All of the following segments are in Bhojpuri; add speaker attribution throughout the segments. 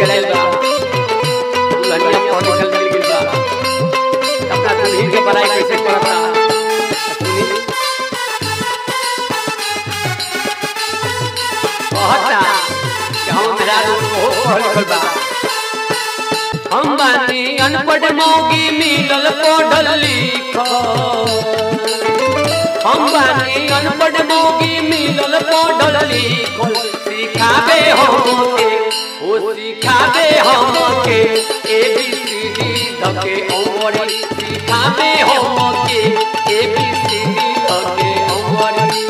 Speaker 1: चलाइल बा दुल्हनिया पढ़ लिखल मिल गइल बा अपना दुल्हन के पढ़ाई कैसे करता सुनी कहता कि हम मेरा बहुत पढ़ लिखल बा हम बानी अनपढ़ मौगी मिलल पढ़ल लिखल हम बानी अनपढ़ मौगी मिलल पढ़ल लिखल सिखाबे हमके ओ सिखाबे हमके ए बी सी डी धके अंगड़ी सिखाबे हमके ए बी सी डी धके अंगड़ी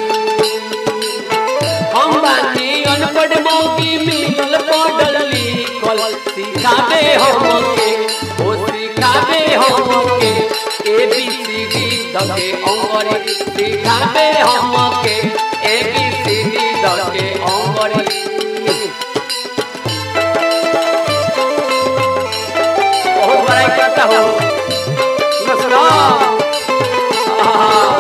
Speaker 1: हम बानी अनपढ़ मौगी मिलल पढ़ल लिखल सिखाबे हमके ओ सिखाबे हमके ए बी सी डी धके अंगड़ी सिखाबे हमके ए बी सी डी धके अंगड़ी बहुत बड़ाई करता हो सुनो सुनो आहा।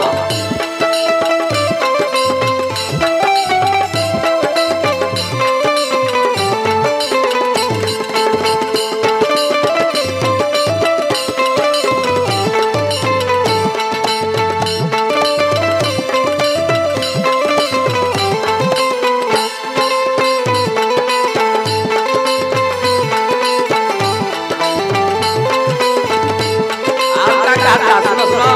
Speaker 1: आपका कहता सुनो सुनो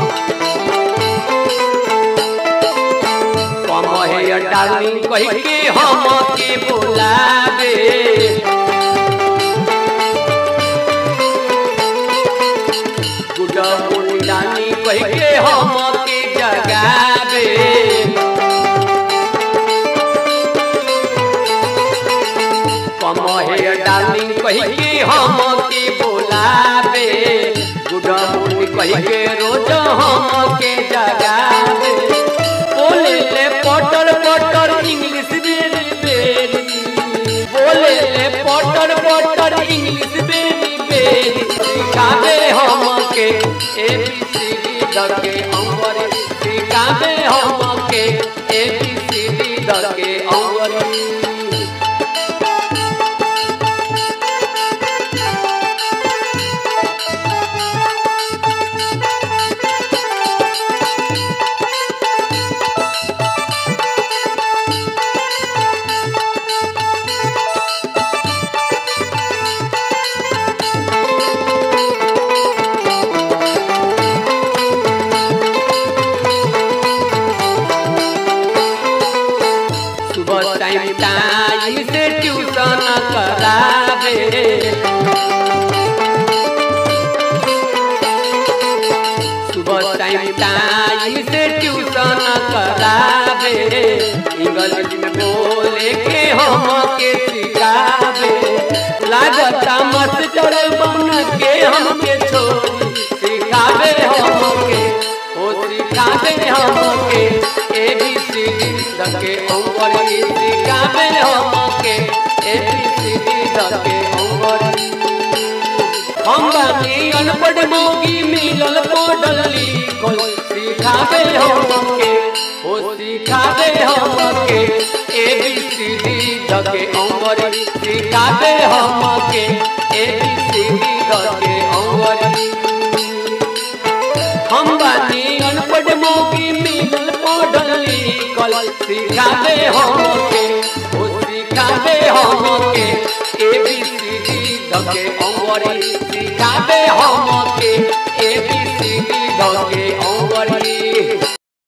Speaker 1: कम है डार्लिंग कह के हम के बुलावे गुड मॉर्निंग डार्लिंग कह के हम के जगावे कम है डार्लिंग कह के हम के बुलावे गुड मॉर्निंग कह के रोज हम के जगावे बोले ले पटर पटर इंग्लिश बेरी बेरी बोले ले पटर पटर इंग्लिश बेरी बेरी सिखावे हम के ए बी सी डी धके अंगरे सिखावे हम के ए बी सी डी धके अंगरे सुबह टाइम टाइम से ट्यूशन करावे सुबह टाइम टाइम से ट्यूशन करावे इंग्लिश में बोले के हम के सिखावे लागता मास्टर बन के हमके छोड़ी सिखावे हमके ओ सिखावे हमके ए बी सी डी धके अंगड़ी सिखावे हमके ए बी सी डी धके अंगड़ी हम बानी अनपढ़ मौगी मिलल पढ़ल लिखल सिखावे हमके ओ सिखावे हमके ए बी सी डी धके अंगड़ी सिखावे हमके ए बी सी डी धके अंगड़ी हम बानी अनपढ़ मौगी मिलल पढ़ल लिखल सिखावे हमके ओ सिखावे हमके ए बी सी डी धके अंगड़ी सिखावे हमके